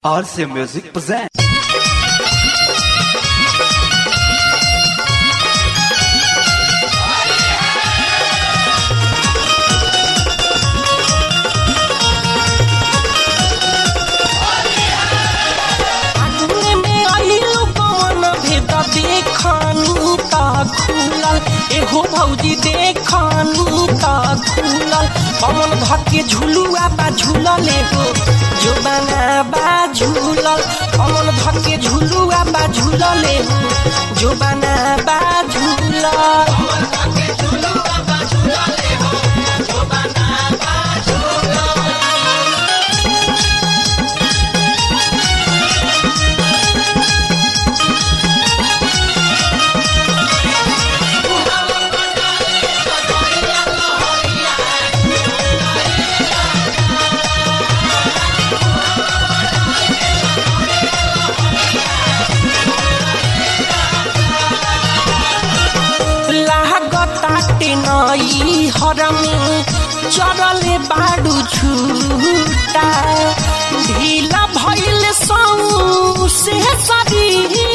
RC Music presents. आंगन में आइलू कौन भेद देखनी त खुलल एहो भौजी देखनी त खुलल कौन धके झुलुआ बा झुलल एहो जो बना बा झुलल कौन धके झुलुआ बा झुलल एहो जो बना बा झुलल लागताटे नई हरमी चरले बाडू छुटा ढीला भइल सौ से सरी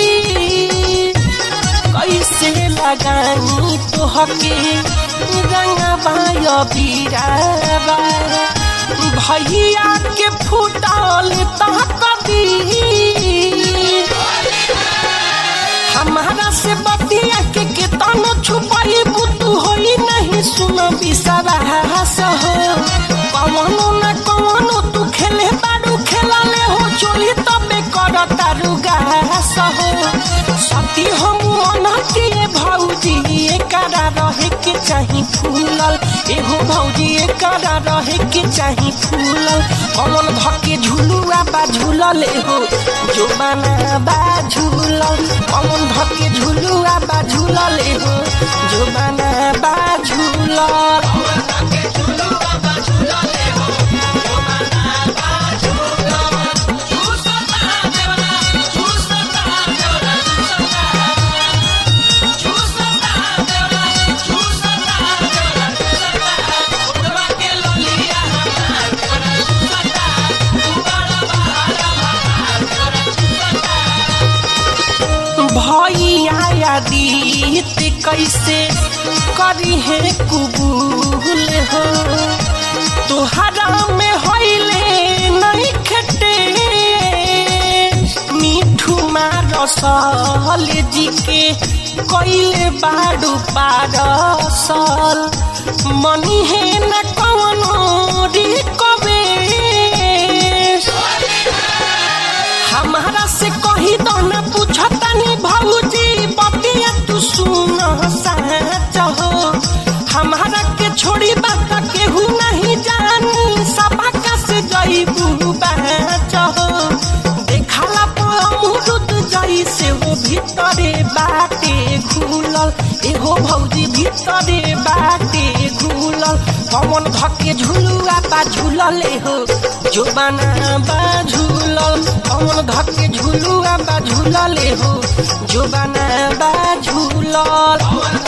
कैसे लगानी तोहके रंगबाय बीराबा भैया के फुटल तह कदी हमारा से बतिया के केतनो छुपाई बुतू होई नहीं सुन बिसरास हो कवनो न कवनो तू खेले बारू खेला ले हो चोली तबे कर तारू गास हो सती हम अनहती भौजी एकरा रहे के चाही फूलल एहो भौजी एकरा रहे के चाही फूलल कमल धके झुलुआ बा झुलल एहो जो बना बा झुलल कमल धके झुलुआ बा झुलल एहो जो बना बा झुलल भैया दीत कैसे करी है कुबूल हो तोहरा में होइले नहीं खटे मिठू मारसल जी के कैले बाडू पारसल मनी है न कवनो रिकबे हमारा से कही दो न पूछतानी भौजी बतिया तू सुन सच हो हमारा के छोड़ी बात केहू नहीं जानी सबका से जईबू बच हो देखला अमरुद जई से हो भीतरे बाटे घुलल एहो भौजी भीतरे बाटे घुलल कमन धके झुलुआ बा झुलल एहो जो बना बा झुलल कमन धके झुलुआ बा झुलल एहो जो बना बा झुलल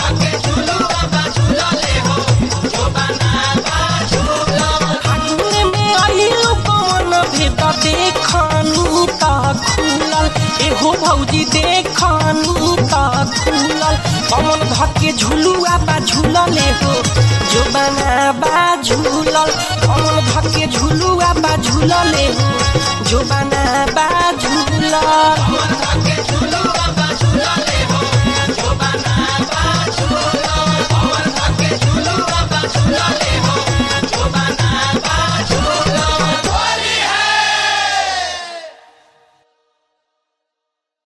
फागुन में आइलू कौन भेद देखनी त खुलल एहो भौजी देखनी त खुलल कौन धके झुलुआ बा झुलल एहो जो बना बा झुलल कौन धके झुलुआ बा झुलल एहो जो बना बा झुलल